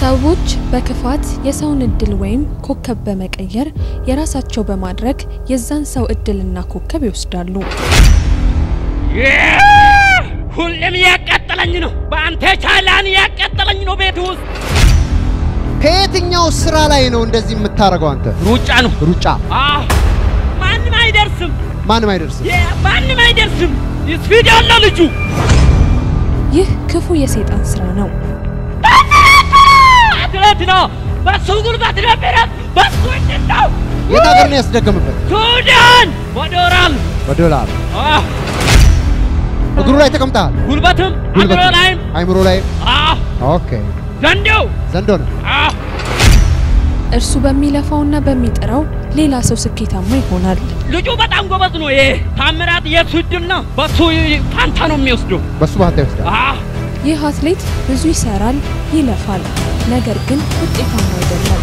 ሰዎች በክፋት የሰውን እድል ወይም ኮከብ በመቀየር የራሳቸው በማድረግ የዛን ሰው እድልና ኮከብ ይወስዳሉ። ሁሌም እያቃጠለኝ ነው። በአንተ ቻላን እያቃጠለኝ ነው። ቤት ውስጥ ከየትኛው ስራ ላይ ነው እንደዚህ የምታደርገው አንተ? ሩጫ ነው። ሩጫ አዎ፣ ማንም አይደርስም። ማንም አይደርስም። የ- ማንም አይደርስም። ስፒድ ያለው ልጁ ይህ ክፉ የሰይጣን ስራ ነው። አትሌት ነው። በሱ ጉልበት ነበረት። በሱ እንድን ነው። የት ሀገር ነው ያስደገምበት? ሱዳን ወዶራል በዶላር እግሩ ላይ ተቀምጠሃል። ጉልበትም ጉልበት አምሮ ላይም አይምሮ ላይም። አዎ፣ ኦኬ ዘንዶው ዘንዶ ነው። አዎ፣ እርሱ በሚለፋውና በሚጥረው ሌላ ሰው ስኬታማ ይሆናል። ልጁ በጣም ጎበዝ ነው። ይሄ ታምራት የሱ እድል ነው። በሱ ፋንታ ነው የሚወስደው። በሱ ባህታ ይወስዳል። አዎ፣ ይህ አትሌት ብዙ ይሰራል፣ ይለፋል፣ ነገር ግን ውጤታማ አይደለም።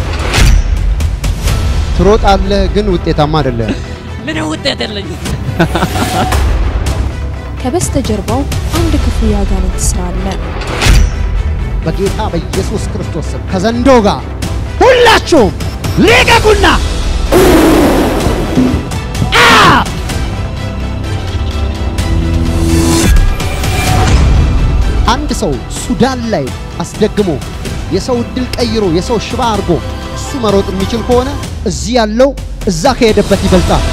ትሮጣለህ ግን ውጤታማ አይደለም። ምንም ውጤት የለኝም። ከበስተጀርባው አንድ ክፉ የአጋንንት ስራ አለ። በጌታ በኢየሱስ ክርስቶስ ስም ከዘንዶ ጋር ሁላችሁም ልቀቁና አ! አንድ ሰው ሱዳን ላይ አስደግሞ የሰው እድል ቀይሮ የሰው ሽባ አድርጎ እሱ መሮጥ የሚችል ከሆነ እዚህ ያለው እዛ ከሄደበት ይበልጣል።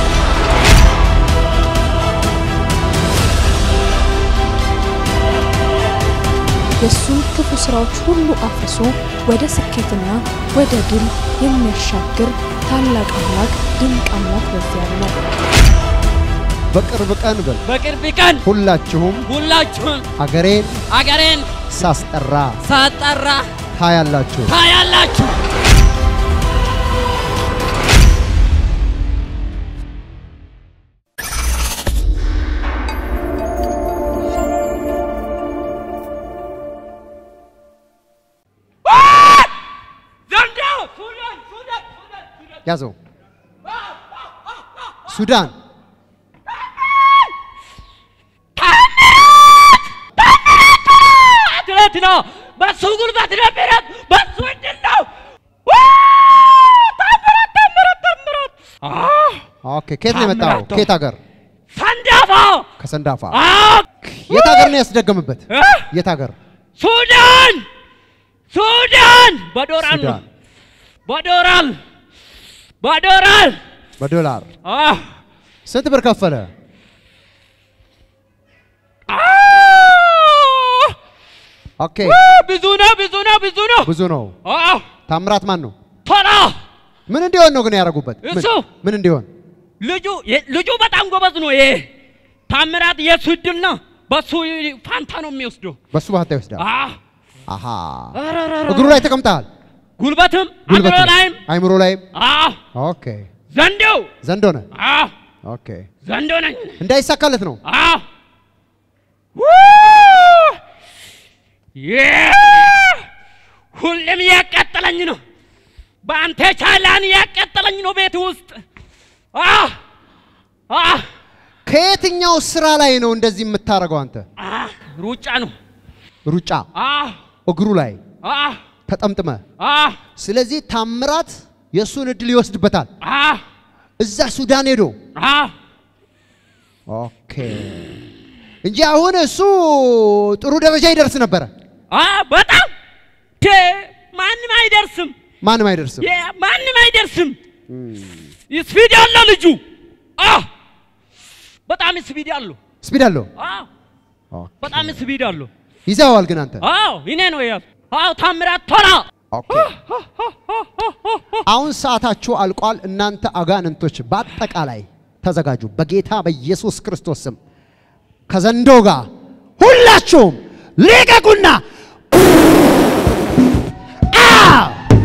የእሱን ክፉ ስራዎች ሁሉ አፍርሶ ወደ ስኬትና ወደ ድል የሚያሻግር ታላቅ አምላክ ድንቅ አምላክ በዚያ አለ። በቅርብ ቀን በል በቅርብ ቀን ሁላችሁም ሁላችሁም አገሬን አገሬን ሳስጠራ ሳጠራ ታያላችሁ። ታያላችሁ። ዘንዶ ሱዳን ሱዳን ሱዳን ሱዳን ያዘው። ሱዳን አትሌት ነው። በሱ ጉልበት ነበረት። በሱ እድል ነው። ታምራት ታምራት ታምራት። አዎ፣ ኦኬ። ከየት ነው የመጣው? ታምራት ነው። ከየት ሀገር? ሰንዳፋ ከሰንዳፋ። አዎ፣ የት ሀገር ነው ያስደገምበት? እ? የት ሀገር? ሱዳን ሱዳን በዶራል ነው ሱዳን በዶራል በዶራል በዶላር አዎ፣ ስንት ብር ከፈለ? አዎ። ኦኬ። ብዙ ነው ብዙ ነው ብዙ ነው። ብዙ ነው። አዎ፣ ታምራት ማን ነው? ቶላ ምን እንዲሆን ነው ግን ያደረጉበት? ምን- እሱ። ምን እንዲሆን? ልጁ የ- ልጁ በጣም ጎበዝ ነው። ይሄ ታምራት የሱ እድል ነው። በሱ ፋንታ ነው የሚወስደው። በሱ ባህታ ይወስዳል። አዎ፣ አሃ አረረረ። እግሩ ላይ ተቀምጠሃል። ጉልበትም ጉልበት አምሮ ነው። ላይም አይምሮ ላይም። አዎ፣ ኦኬ። ዘንዶው ዘንዶ ነህ። አዎ፣ ኦኬ። ዘንዶ ነኝ። እንዳይሳካለት ነው። አዎ ው! የ- ሁሌም እያቃጠለኝ ነው። በአንተ ቻላን እያቃጠለኝ ነው። ቤት ውስጥ አዎ፣ አዎ፣ ከየትኛው ስራ ላይ ነው እንደዚህ የምታደርገው አንተ? አዎ፣ ሩጫ ነው። ሩጫ አዎ፣ እግሩ ላይ አዎ፣ ተጠምጥመ። አዎ፣ ስለዚህ ታምራት የእሱን እድል ይወስድበታል። አዎ፣ እዛ ሱዳን ሄዶ አዎ። ኦኬ እንጂ አሁን እሱ ጥሩ ደረጃ ይደርስ ነበረ። አዎ፣ በጣም ቴ ማንም አይደርስም። ማንም አይደርስም። የ- ማንም አይደርስም። ስፒድ ያለው ልጁ አዎ፣ በጣም ስፒድ ያለው ስፒድ አለው። አዎ፣ ኦኬ። በጣም ስፒድ አለው። ይዘዋል ግን አንተ። አዎ እኔ ነው ያዝ። አዎ ታምራት ቶላ ኦኬ። አሁን ሰዓታችሁ አልቋል። እናንተ አጋንንቶች በአጠቃላይ ተዘጋጁ። በጌታ በኢየሱስ ክርስቶስ ስም ከዘንዶ ጋር ሁላችሁም ልቀቁና አ!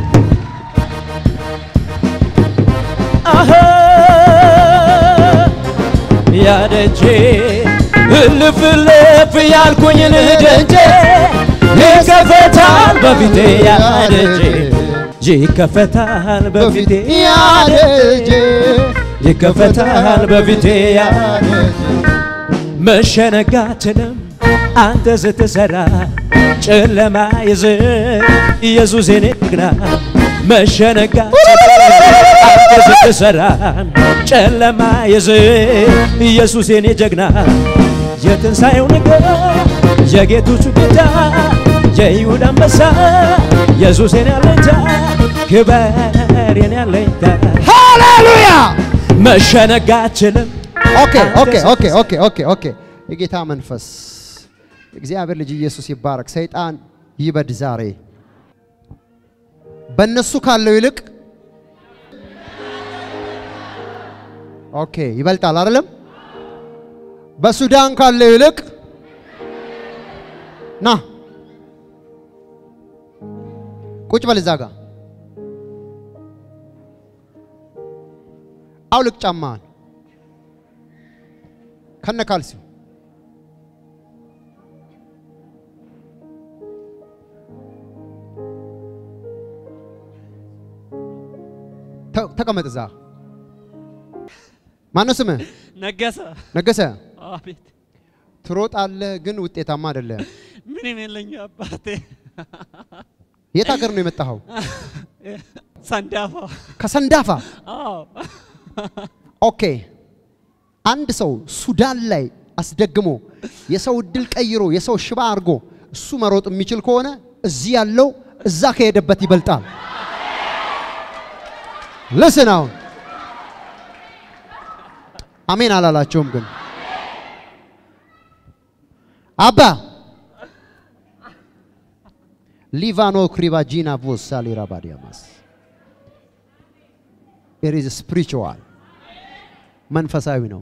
አኸ ያደጄ እልፍ እልፍ ያልኩኝ ልደጄ ይከፈታል በፊቴ ያደጄ ይከፈታል በፊቴ ያደጄ ይከፈታል በፊቴ ያደጄ መሸነጋትንም አንተ ስትሰራ ጨለማ ይዘ ኢየሱስ የኔ ጀግና መሸነጋ አንተ ስትሰራ ጨለማ ይዘ ኢየሱስ የኔ ጀግና የትንሣኤው ነገር የጌቶቹ ጌታ የይሁዳ አንበሳ ኢየሱስ የኔ አለኝታ ክበር የኔ አለኝታ ሃሌሉያ መሸነጋ አችልም ኦኬ ኦኬ ኦኬ ኦኬ ኦኬ ኦኬ የጌታ መንፈስ እግዚአብሔር ልጅ ኢየሱስ ይባረክ። ሰይጣን ይበድ ዛሬ በእነሱ ካለው ይልቅ ኦኬ ይበልጣል አይደለም? በሱዳን ካለው ይልቅ ና ቁጭ በል እዛ ጋ አውልቅ ጫማህን ከነ ካልሲው ተ- ተቀመጥ እዛ። ማነው ስምህ? ነገሰ ነገሰ። አቤት ትሮጣለህ ግን ውጤታማ አይደለም። ምንም የለኝ አባቴ የት ሀገር ነው የመጣኸው? ሰንዳፋ ከሰንዳፋ። አዎ ኦኬ። አንድ ሰው ሱዳን ላይ አስደግሞ የሰው እድል ቀይሮ የሰው ሽባ አድርጎ እሱ መሮጥ የሚችል ከሆነ እዚህ ያለው እዛ ከሄደበት ይበልጣል። ልስን አሁን አሜን አላላቸውም ግን አባ ሊቫኖ ክሪባጂና ቮሳሊ ራባዲያማስ ኢት ኢዝ ስፒሪቹዋል መንፈሳዊ ነው።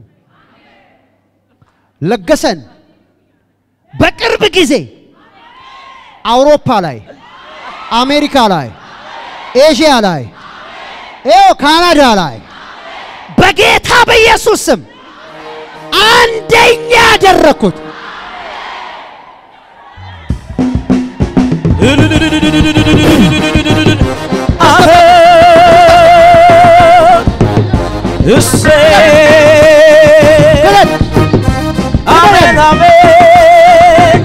ለገሰን በቅርብ ጊዜ አውሮፓ ላይ፣ አሜሪካ ላይ፣ ኤዥያ ላይ፣ ይኸው ካናዳ ላይ በጌታ በኢየሱስ ስም አንደኛ ያደረግኩት አሄ እሴይ ግለጥ አሜን አሜን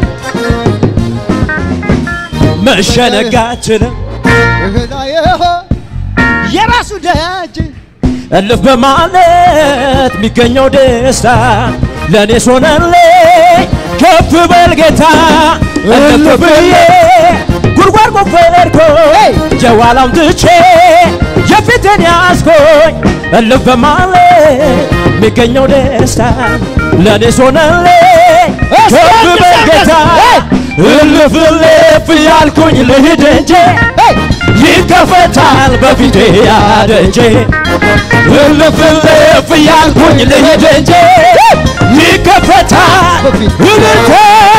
መሸነጋችንም እህላየ የራሱ ደጅ እልፍ በማለት የሚገኘው ደስታ ለእኔ ሆነልኝ ከፍ በል ጌታ እልፍ ብዬ ጉድጓድ ቆፈርኩ የኋላም ትቼ የፊትን ያዝኩኝ እልፍ በማለት የሚገኘው ደስታ ለእኔ ሆነልኝ ከፍ በል ጌታ እልፍ እልፍ ያልኩኝ ልሂድ እንጂ ይከፈታል በፊቴ ያደጄ እልፍ እልፍ ያልኩኝ ልሂድ እንጂ ይከፈታል እልልታ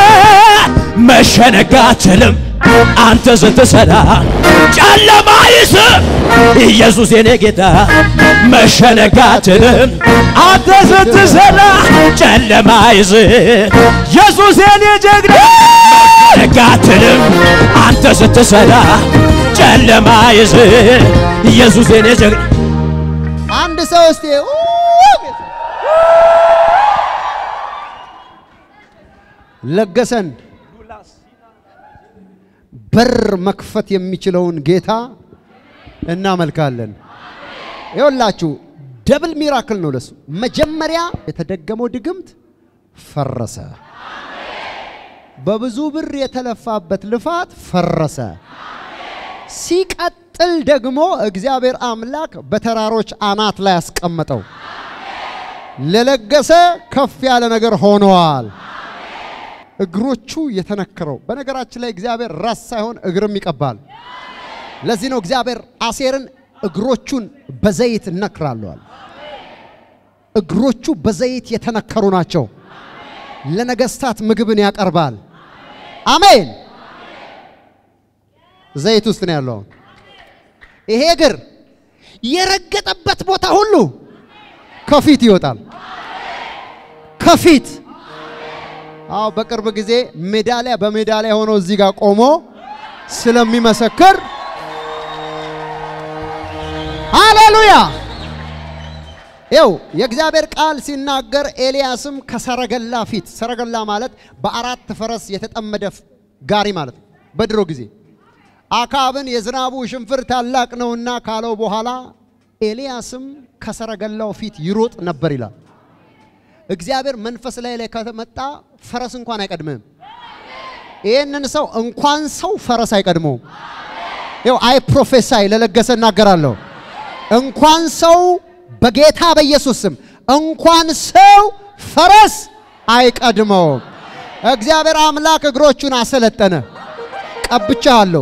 መሸነግ አትችልም አንተ ስትሰራ ጨለማ ይስም ኢየሱስ የኔ ጌታ መሸነግ አትችልም አንተ ስትሰራ ጨለማ ይስም ኢየሱስ የኔ ጀግና መሸነግ አትችልም አንተ ስትሰራ ጨለማ ይስም ኢየሱስ የኔ ጀግና አንድ ሰው እስቲ ኡ! ለገሰን በር መክፈት የሚችለውን ጌታ እናመልካለን። ይኸውላችሁ ደብል ሚራክል ነው ለሱ። መጀመሪያ የተደገመው ድግምት ፈረሰ። በብዙ ብር የተለፋበት ልፋት ፈረሰ። ሲቀጥል ደግሞ እግዚአብሔር አምላክ በተራሮች አናት ላይ ያስቀመጠው ለለገሰ ከፍ ያለ ነገር ሆነዋል። እግሮቹ የተነከረው በነገራችን ላይ እግዚአብሔር ራስ ሳይሆን እግርም ይቀባል። ለዚህ ነው እግዚአብሔር አሴርን እግሮቹን በዘይት እነክራለዋል። እግሮቹ በዘይት የተነከሩ ናቸው። ለነገስታት ምግብን ያቀርባል። አሜን። ዘይት ውስጥ ነው ያለው። ይሄ እግር የረገጠበት ቦታ ሁሉ ከፊት ይወጣል። ከፊት አዎ፣ በቅርብ ጊዜ ሜዳሊያ በሜዳሊያ ሆኖ እዚህ ጋር ቆሞ ስለሚመሰክር ሃሌሉያ። ይው የእግዚአብሔር ቃል ሲናገር ኤልያስም ከሰረገላ ፊት ሰረገላ ማለት በአራት ፈረስ የተጠመደ ፍ- ጋሪ ማለት ነው። በድሮ ጊዜ አካብን የዝናቡ ሽንፍር ታላቅ ነውና ካለው በኋላ ኤልያስም ከሰረገላው ፊት ይሮጥ ነበር ይላል። እግዚአብሔር መንፈስ ላይ ላይ ከተመጣ ፈረስ እንኳን አይቀድምህም። ይህንን ሰው እንኳን ሰው ፈረስ አይቀድመውም። ይው አይ ፕሮፌሳይ ለለገሰ እናገራለሁ። እንኳን ሰው በጌታ በኢየሱስ ስም እንኳን ሰው ፈረስ አይቀድመውም። እግዚአብሔር አምላክ እግሮቹን አሰለጠነ። ቀብቻለሁ።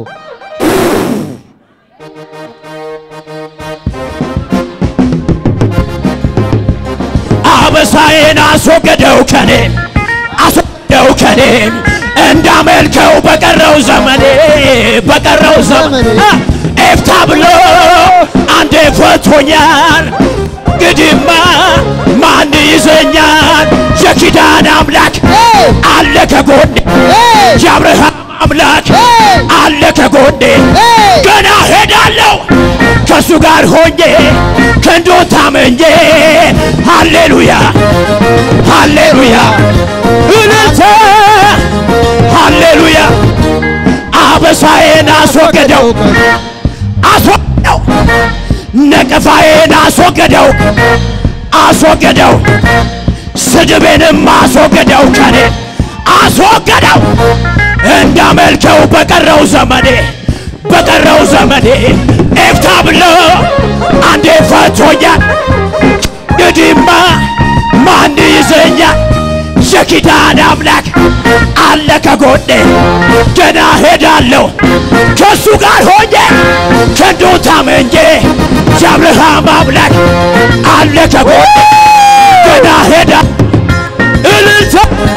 አበሳዬን አስወገደው ከኔ አስወገደው ከኔ እንዳመልከው በቀረው ዘመኔ በቀረው ዘመኔ ዘመኔ አ፣ ኤፍታ ብሎ አንዴ ፈቶኛል። ግድማ ማን ይዘኛል? የኪዳን አምላክ Hey! አለ ከጎኔ Hey! የአብርሃም አምላክ Hey! አለ ከጎኔ Hey! ገና ሄዳለሁ ከእሱ ጋር ሆኜ ክንዶ ታመኜ ሃሌሉያ ሃሌሉያ እልልታ ሃሌሉያ አበሳዬን አስወገደው አስወገደው ነቀፋዬን አስወገደው አስወገደው ስድቤንም አስወገደው ከኔ አስወገደው እንዳመልከው በቀረው ዘመኔ በቀረው ዘመኔ ኤፍታ ብሎ አንዴ ፈቶኛል እንግዲህማ ማን ይዘኛል የኪዳን አምላክ አለ ከጎኔ ገና ሄዳለሁ ከእሱ ጋር ሆኜ ክንዱ ታመኜ የአብርሃም አምላክ አለ ከጎኔ ገና ሄዳ እልልታ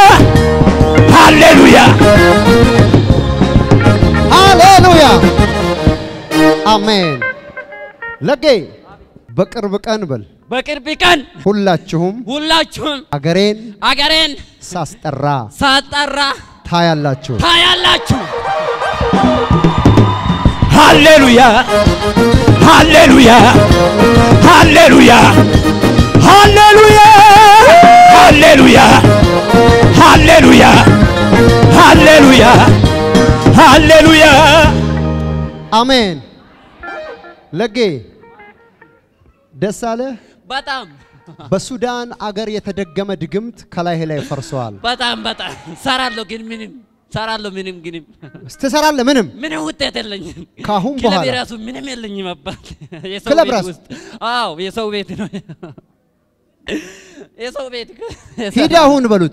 ሃሌሉያ ሃሌሉያ አሜን። ለጌ በቅርብ ቀን በል በቅርብ ቀን ሁላችሁም ሁላችሁም አገሬን አገሬን ሳስጠራ ሳጠራ ታያላችሁ። ታያላችሁ። ሃሌሉያ ሃሌሉያ ሃሌሉያ ሃሌሉያ ሃሌሉያ ሃሌሉያ ሃሌሉያ ሃሌሉያ አሜን። ለጌ ደስ አለ። በጣም በሱዳን አገር የተደገመ ድግምት ከላይህ ላይ ፈርሰዋል። በጣም በጣም ሰራለሁ፣ ግን ምንም ሰራለሁ፣ ምንም ግንም ትሰራለህ ምንም ምንም ውጤት የለኝም። ካሁን ክለብ በኋላ የራሱ ምንም የለኝም አባት የሰው ክለብ ቤት ራሱ? ውስጥ አዎ፣ የሰው ቤት ነው የሰው ቤት ሂድ አሁን በሉት።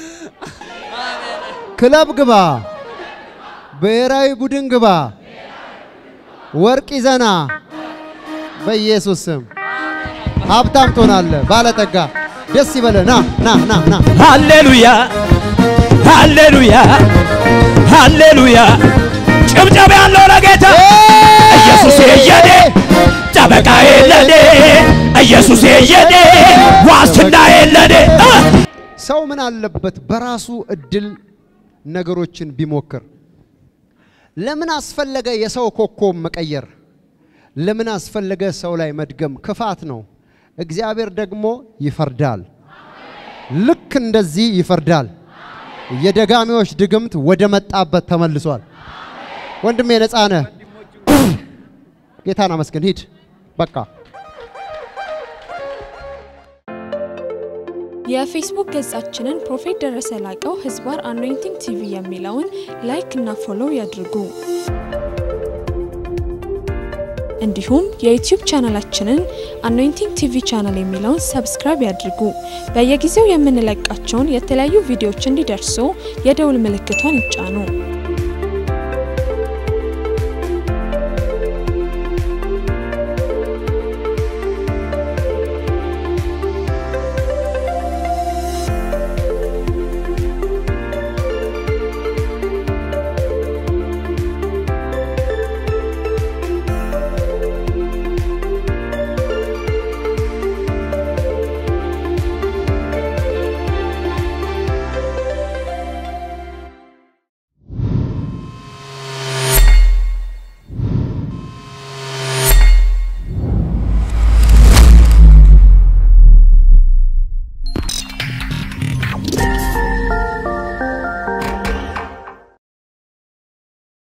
ክለብ ግባ፣ ብሔራዊ ቡድን ግባ፣ ወርቅ ይዘና በኢየሱስ ስም ሀብታም ትሆናለህ፣ ባለጠጋ። ደስ ይበለ። ና ና ና ና ሃሌሉያ ሃሌሉያ ሃሌሉያ ጭብጨባ ያለው ለጌታ ኢየሱስ የኔ ጠበቃ የለኔ ኢየሱስ የኔ ዋስትና የለኔ አ! ሰው ምን አለበት በራሱ እድል ነገሮችን ቢሞክር? ለምን አስፈለገ የሰው ኮከብ መቀየር? ለምን አስፈለገ ሰው ላይ መድገም? ክፋት ነው። እግዚአብሔር ደግሞ ይፈርዳል። ልክ እንደዚህ ይፈርዳል። የደጋሚዎች ድግምት ወደ መጣበት ተመልሷል። ወንድሜ ነፃ ነህ። ጌታን አመስግን። ሂድ በቃ የፌስቡክ ገጻችንን ፕሮፌት ደረሰ ላቀው ህዝባር አኖይንቲንግ ቲቪ የሚለውን ላይክ እና ፎሎው ያድርጉ። እንዲሁም የዩቲዩብ ቻናላችንን አኖይንቲንግ ቲቪ ቻናል የሚለውን ሰብስክራይብ ያድርጉ። በየጊዜው የምንለቃቸውን የተለያዩ ቪዲዮዎች እንዲደርሱ የደውል ምልክቷን ይጫኑ።